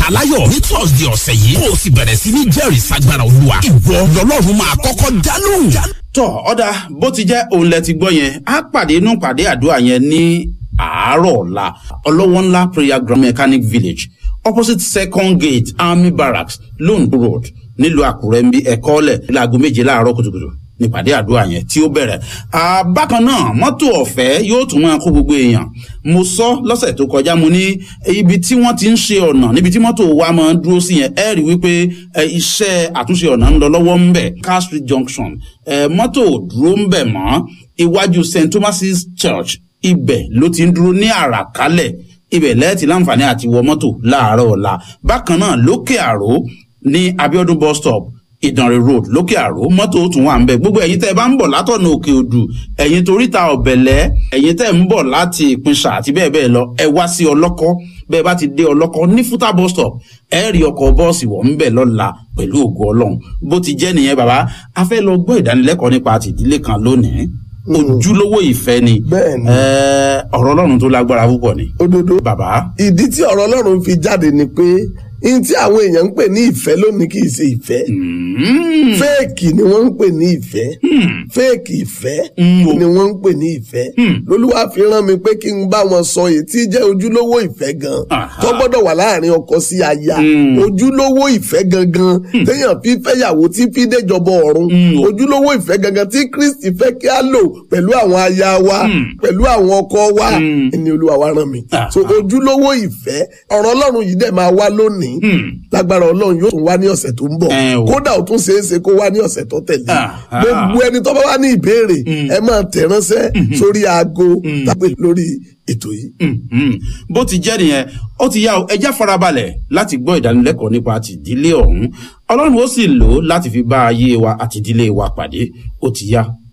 aláyọ̀ ní thursday ọ̀sẹ̀ yìí kó o sì bẹ̀rẹ̀ sí ní jẹ́rìí sagbára olúwa ìwọ lọ́lọ́run máa kọ́kọ́ dá lóhùn. tọ ọ̀dà bó ti jẹ́ òun lẹ ti gbọ́ yẹn á pàdé inú pàdé àdúrà yẹn ní àárọ̀ ọ̀la ọlọ́wọ́ ńlá prayer ground mechanic village opposite second gate army barracks londo road nílùú àkúrẹ́ ń bí ẹ̀kọ́ ọ̀lẹ̀ láago méje láàárọ̀ kùtùkùtù nípàdé àdúrà yẹn tí ó bẹ̀rẹ̀ bákan náà mọ́tò ọ̀fẹ́ yóò tún máa kó gbogbo èèyàn mo sọ lọ́sẹ̀ tó kọjá mo ní ibi tí wọ́n ti ń ṣe ọ̀nà níbi tí mọ́tò wa máa ń dúró sí yẹn ẹ rí wípé iṣẹ́ àtúnṣe ọ̀nà ń lọ lọ́wọ́ ń bẹ̀ car street junction mọ́tò dúró ń bẹ̀ mọ́ iwájú st thomas's church ibẹ̀ ló ti ń dúró ní àràkálẹ̀ ibẹ̀ lẹ́ẹ̀tì láǹfààní àti wọ mọ́tò láàárọ̀ ọ̀la bákan náà lókè àró ní abiodun bus stop ìdànrè road lókè àró mọ́tò tún wà ń bẹ̀ gbogbo ẹ̀yin tẹ́ ẹ bá ń bọ̀ látọ̀nà òkè odù ẹ̀yin toríta ọ̀bẹ̀lẹ̀ ẹ̀yin tẹ́ ẹ ń bọ̀ láti ìpínṣà àti bẹ́ẹ̀ bẹ́ẹ̀ lọ ẹ wá sí ọlọ́kọ́ bẹ́ẹ̀ bá ti dé ọlọ́kọ́ ní fúta bus stop ẹ rí ọkọ̀ bọ́ọ̀sì wọ̀ ń bẹ̀ lọ́la pẹ̀lú ògo ọlọ́run bó ti jẹ́ nìyẹn bàbá a fẹ́ lọ gbọ́ ìdánilẹ́kọ̀ọ́ nípa àtìdílé kan lónìí ojúlówó ìfẹ́ ni ọ̀rọ̀ ọlọ́run tó lágbára púpọ̀ ni. òdodo bàbá. ìdí tí ọ̀rọ̀ ọlọ́run fi jáde ni pé ihun tí àwọn èèyàn ń pè ní ìfẹ́ lónìí kì í ṣe ìfẹ́ fẹ́ẹ̀kì ni wọ́n ń pè ní ìfẹ́ fẹ́ẹ̀kì ìfẹ́ ni wọ́n ń pè ní ìfẹ́ lolúwa fi rán mi pé kí n bá wọn sọ èyí tí jẹ́ ojúlówó ìfẹ́ gan tó gbọ́dọ̀ wà láàrin ọkọ sí aya ojúlówó ìfẹ́ gangan téèyàn fi fẹ́yàwó tí fi déjọba ọ̀run ojúlówó ìfẹ́ gangan tí kristi fẹ́ kí á lò pẹ̀lú àwọn aya wa pẹ̀lú àwọn ọkọ wa ni olúwa wa rán mi so ojúlówó ìfẹ́ ọ̀rọ̀ ọlọ́run yìí dẹ̀ máa wá lónìí lágbára ọlọ́run yóò tún wá ní ọ̀sẹ̀ tó ń bọ̀ kódà ó tún ṣeé ṣe kó wá ní ọ̀sẹ̀ tó tẹ̀lé gbogbo ẹni tó bá wá ní ìbéèrè ẹ máa tẹ̀ ránṣẹ́ sórí aago tàbí lórí ètò yìí. bó ti jẹ́ nìyẹn ó ti yá o ẹ já farabalẹ̀ láti gbọ́ ìdánilẹ́kọ̀ọ́ nípa àtìdílé ọ̀hún ọlọ́run ó sì lò ó láti fi bá ayé wa àtìdílé wa pàdé ó ti yá